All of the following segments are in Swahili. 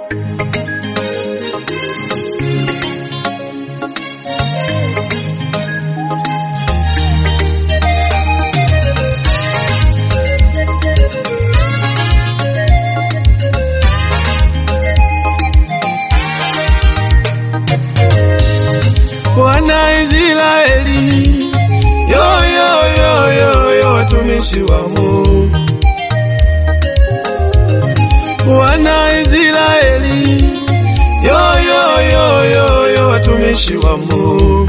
Wana Israeli, yo yo yo yo yo, watumishi wa Mungu. Wana Israeli, yo yo yo yo yo, watumishi wa Mungu.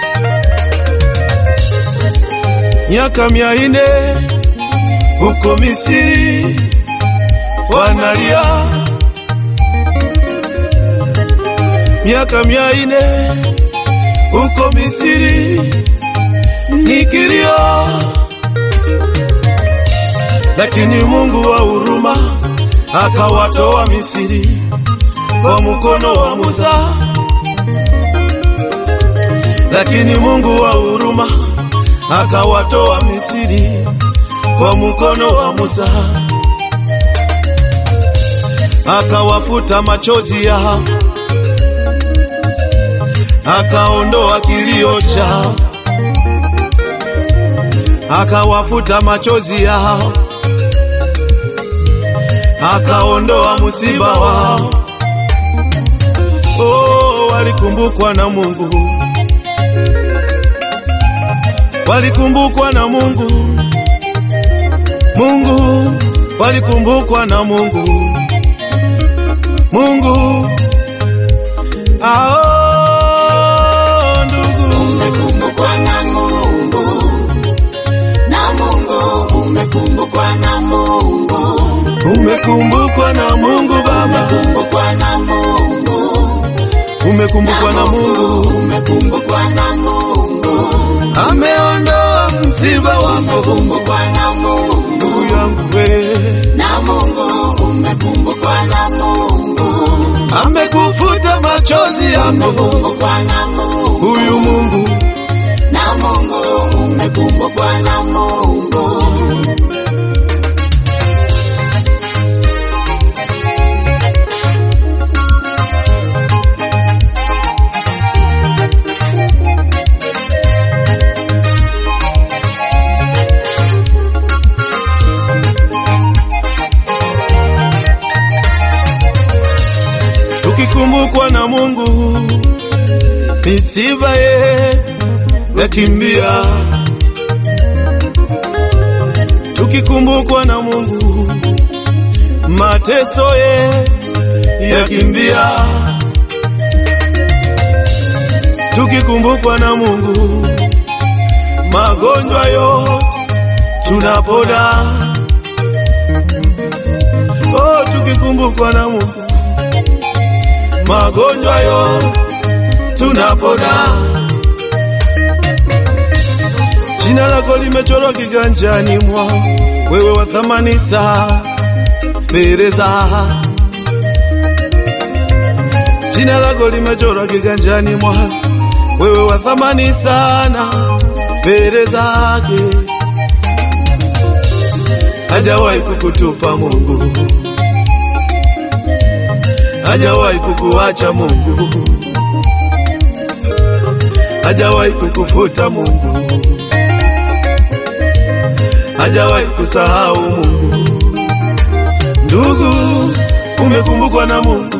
Miaka mia ine huko Misri wanalia, miaka mia ine huko Misri ni kilio, lakini Mungu wa huruma akawatoa Misri kwa mkono wa Musa, lakini Mungu wa huruma akawatoa Misri kwa mkono wa Musa, akawafuta machozi yao akaondoa kilio chao, akawafuta machozi yao, akaondoa msiba wao. Oh, walikumbukwa na Mungu, walikumbukwa na Mungu, Mungu, walikumbukwa na Mungu, Mungu ao Umekumbukwa na Mungu, na Mungu umekumbukwa na Mungu, Umekumbukwa na Mungu Baba, umekumbukwa na Mungu, umekumbukwa na Mungu, umekumbukwa na Mungu, ameondoa msiba wako umekumbukwa na Mungu, ndugu yangu we, na Mungu umekumbukwa na Mungu, amekufuta machozi yako umekumbukwa na Mungu, huyu Mungu. na Mungu umekumbukwa na Mungu. Tukikumbukwa na Mungu, misiba ye yakimbia. Tukikumbukwa na Mungu, mateso ye yakimbia. Tukikumbukwa na Mungu, magonjwa yote tunapona. Oh, tukikumbukwa na Mungu magonjwa yo tunapona. Jina lako limechorwa kiganjani mwa wewe wa thamani sana mbele za jina lako limechorwa kiganjani mwa wewe wa thamani sana mbele zake, hajawahi kukutupa Mungu hajawahi kukuacha Mungu, hajawahi kukufuta Mungu, hajawahi kusahau Mungu. Ndugu, umekumbukwa na Mungu.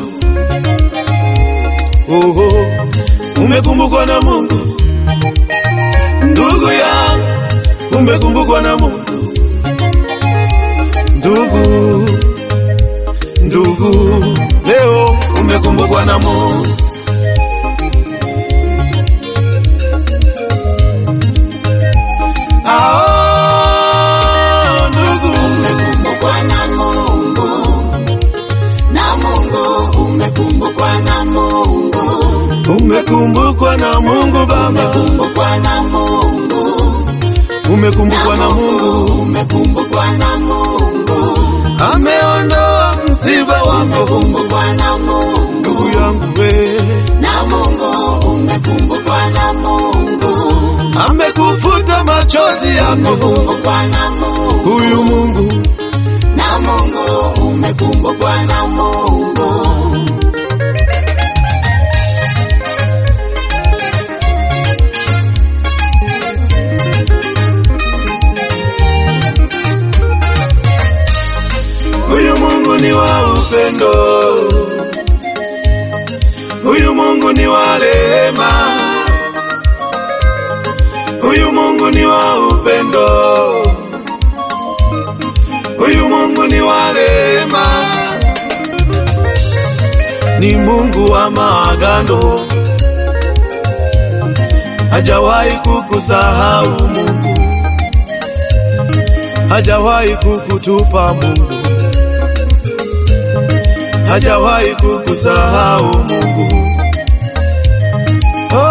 Oho, umekumbukwa na Mungu. Ndugu yangu, umekumbukwa na Mungu. Ndugu, ndugu, leo umekumbukwa na Mungu. Ah, ndugu, Umekumbukwa na Mungu, na Mungu umekumbukwa na Mungu, umekumbukwa na Mungu Baba, umekumbukwa na Mungu, umekumbukwa na Mungu, umekumbukwa na Mungu, ameondoa msiba wako umekumbukwa na Mungu, ndugu yangu we, na Mungu umekumbukwa na Mungu, amekufuta machozi yako umekumbukwa na Mungu, huyu Mungu. na Mungu umekumbukwa na Mungu. upendo, huyu Mungu ni wa rehema, huyu Mungu ni wa upendo, huyu Mungu ni wa rehema, ni Mungu wa maagano, hajawahi kukusahau Mungu, hajawahi kukutupa Mungu, hajawahi kukusahau Mungu. Oh,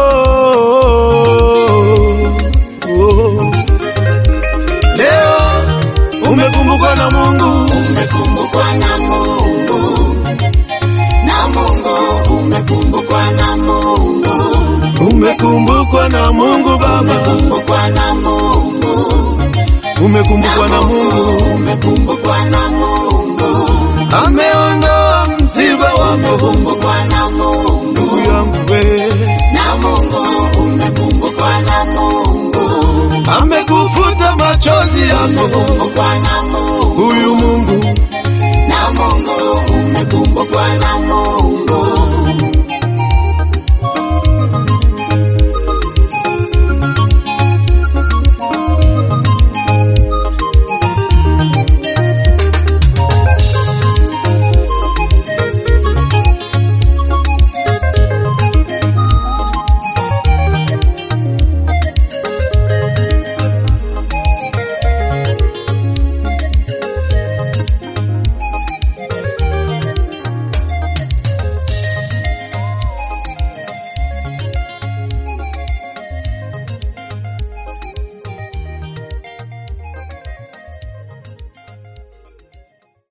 oh, oh. Leo umekumbukwa na Mungu, umekumbukwa na Mungu, na Mungu umekumbukwa na Mungu, umekumbukwa na Mungu Baba, umekumbukwa na Mungu, umekumbukwa na Mungu, umekumbukwa na Mungu, ameondoa msiba wako umekumbukwa na Mungu, ndugu yangu we, na Mungu umekumbukwa na Mungu, amekufuta machozi yako umekumbukwa na Mungu, huyu Mungu, na Mungu umekumbukwa na